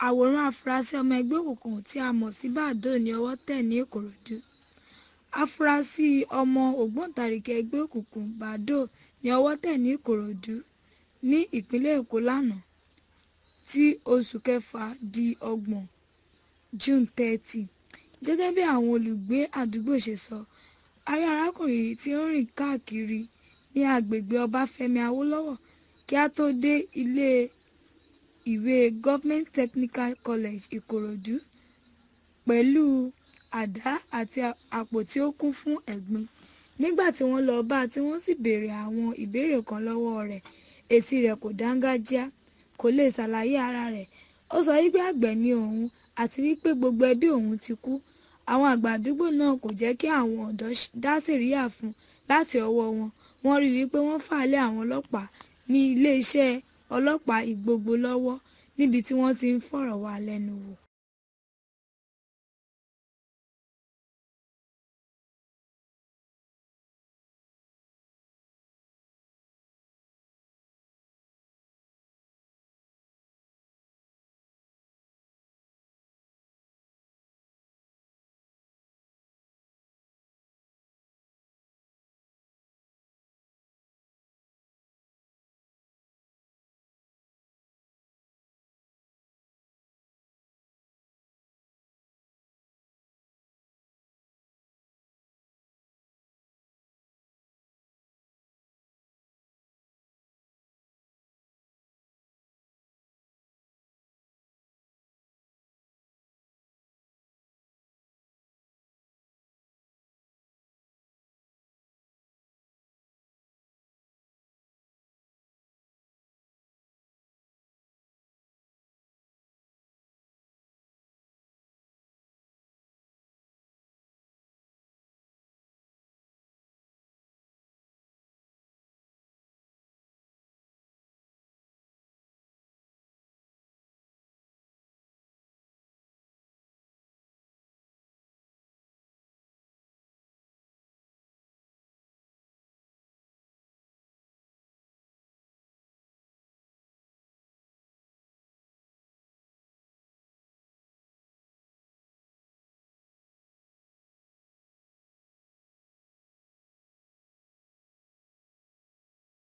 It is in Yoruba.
àwòrán afurasí ọmọ ẹgbẹ́ òkùnkùn tí a mọ̀ sí badoo ní ọwọ́ tẹ̀ ní ìkòròdú afurasí ọmọ ògbóǹtarìgì ẹgbẹ́ òkùnkùn badoo ní ọwọ́ tẹ̀ ní ìkòròdú ní ìpínlẹ̀ èkó lánàá tí oṣù kẹfà di ọgbọ̀n june thirty gẹ́gẹ́ bí àwọn olùgbé àdúgbò ṣe sọ a rí arákùnrin yìí tí ó ń rìn káàkiri ní agbègbè ọbáfẹ́mi awólọ́wọ̀ kí a tó dé ilé ìwé government technical college ìkòròdú pẹ̀lú àdá àti àpò tí ó kún fún ẹ̀gbin nígbà tí wọ́n lọ bá a tí wọ́n sì béèrè àwọn ìbéèrè kan lọ́wọ́ rẹ̀ èsì rẹ̀ kò dáńgájíá kò lè ṣàlàyé ara rẹ̀ ó sọ wípé àgbẹ̀ ni òun àti wípé gbogbo ẹbí òun ti kú àwọn àgbà àdúgbò náà kò jẹ́ kí àwọn ọ̀dọ́ dá sẹ̀ríyà fún láti ọwọ́ wọn wọ́n rí wípé wọ́n fà á lé àwọn ọlọ́pàá ní iléeṣẹ́ ọlọ́pàá ìgbogbo lọ́wọ́ níbi tí wọ́n ti ń fọ̀rọ̀ wá lẹ́nu wò